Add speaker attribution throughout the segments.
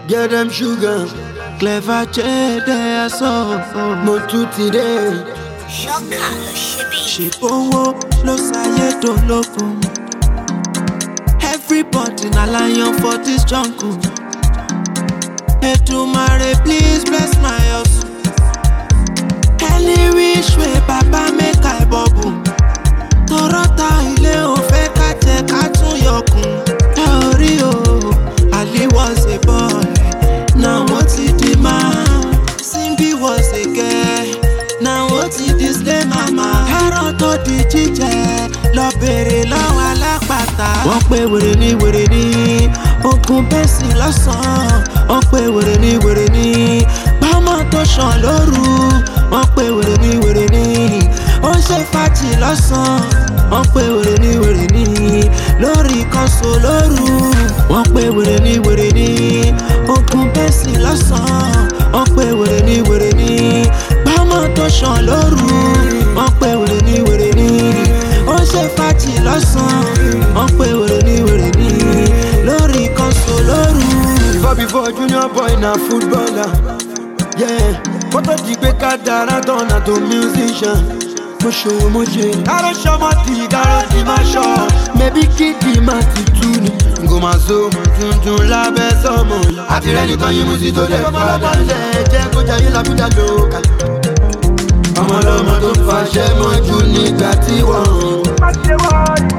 Speaker 1: Get them sugar.
Speaker 2: Clever jẹ́dẹ̀ aṣọ.
Speaker 1: Mo tún ti dé.
Speaker 3: ṣọ́kà ló ṣe bí.
Speaker 2: Ṣèbówó ló ṣayé dológun. Everybody na lion for this jungle. Èdùmàrè please bless my hustle. Any which way baba make I bubble. Tọ́rọ́ta ilé ò fẹ́ ká jẹ ká tún yọkùn. Ẹ ò rí o, Ali was a boy, now wọ́n ti di man. Simbi was a girl, now wọ́n ti di slay mama. Ẹran tó di jíjẹ lọ bèrè lọ́wọ́ alápàtà. Wọ́n pe wèrè ní wèrè ní ogun bẹ́sì lọ́sàn-án. Wọ́n pe wèrè ní wèrè ní bámọ́ tó ṣàn lóru. Wọ́n pe wèrè ní wèrè ní ó ń ṣe fàájì lọ́sàn-án. Wọ́n pe wèrè ní wèrè ní lórí kọ́sọ̀ lóru. Wọ́n pe wèrè ní wèrè ní ogun bẹ́sì lọ́sàn-án. Wọ́n pe wèrè ní wèrè ní bámọ́ tó ṣàn lóru. Wọ́n pe wèrè ní wèrè ní ó ń ṣe fàájì lọ́sàn-án. Wọ́n pe wèrè ní wèrè ní lórí kọ́sọ̀ lóru.
Speaker 1: Before before junior boy na footballer. Yeah. Kótó di pé ká dára tán na tó musician. Mo ṣòwò mo jẹ. Káró ṣọmọ di káró di máa ṣọ. Mẹ̀bí kídì máa ti tú ni. Ngò máa so mọ̀ tuntun lábẹ́ sọ́mọ yìí. Àti rẹ̀ nìkan yín mú sí tó dẹ̀ fọ́ lọ́lẹ̀. Jẹ́ kó jayé lábújá lóka. Ọmọ ọlọ́mọ tó fàṣẹ mọ́jú nígbà tí wọ́n.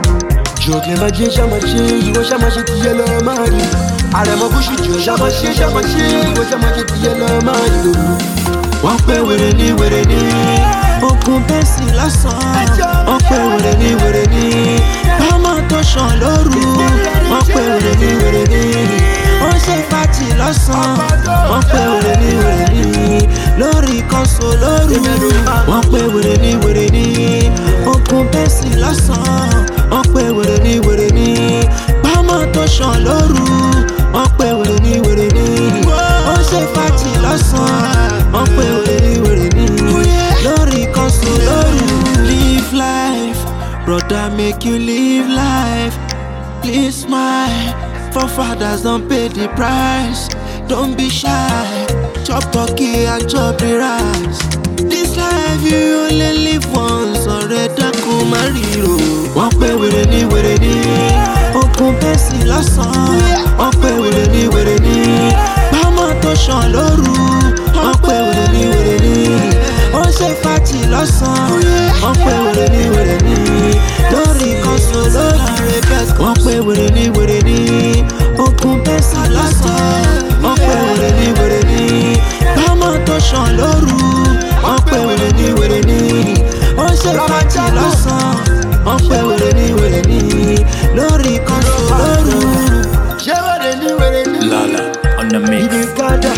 Speaker 1: Jòkè máa jẹ́ ṣàmàṣe, ìwọ ṣàmàṣe ti yẹ lọ́ọ́ máa rí. Àrẹ̀mọ búṣù jù ṣàmàṣe ṣàmàṣe, ìwọ ṣàmàṣe ti yẹ lọ́ọ́ máa rí.
Speaker 2: wọ́n pé wèrè ní wèrè ní ogun bẹ́sì lọ́sàn-án wọ́n pé wèrè ní wèrè ní bámọ́ tó ṣàn lóru wọ́n pé wèrè ní wèrè ní ó ṣe fàájì lọ́sàn-án wọ́n pé wèrè ní wèrè ní lórí kọ́sọ̀ lóru wọ́n pé wèrè ní wèrè ní ogun bẹ́sì lọ́sàn-án wọ́n pé wèrè ní wèrè ní bámọ́ tó ṣàn lóru wọ́n pé wèrè ní wèrè ní ó ṣe fàájì lọ́sàn-án wọ́n pé wèrè ní wèrè ní lórí kọ́sọ̀ lóru. live life brother make you live life please smile forefathers don pay the price don't be shy chop turkey and chop the rice. this life you only live once ọ̀rẹ́ dákun má ríro. wọ́n pé wèrè ní wèrè ní ogun bẹ́sì lọ́sàn-án wọ́n pé wèrè ní wèrè ní bámọ́ tó ṣàn lóru wọ́n pé wèrè ní wèrè ní ó ṣe fàájì lọ́sàn-án wọ́n pé wèrè ní wèrè ní lórí kọ́sọ̀ lórí wọ́n pé wèrè ní wèrè ní ogun bẹ́sì lọ́sàn-án wọ́n pé wèrè ní wèrè ní bámọ́ tó ṣàn lóru wọ́n pé wèrè ní wèrè ní ó ṣe fàájì lọ́sàn-án wọ́n pé wèrè ní wèrè ní lórí kọ́sọ̀ lóru.
Speaker 1: Ṣé wèrè ní wèrè ní?
Speaker 4: Lala on the mix.
Speaker 1: Ibi gada.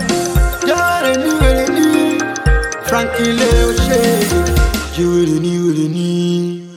Speaker 1: Ṣé wèrè ní wèrè ní? Frankie Leo ṣe. Ṣé wèrè ní wèrè ní?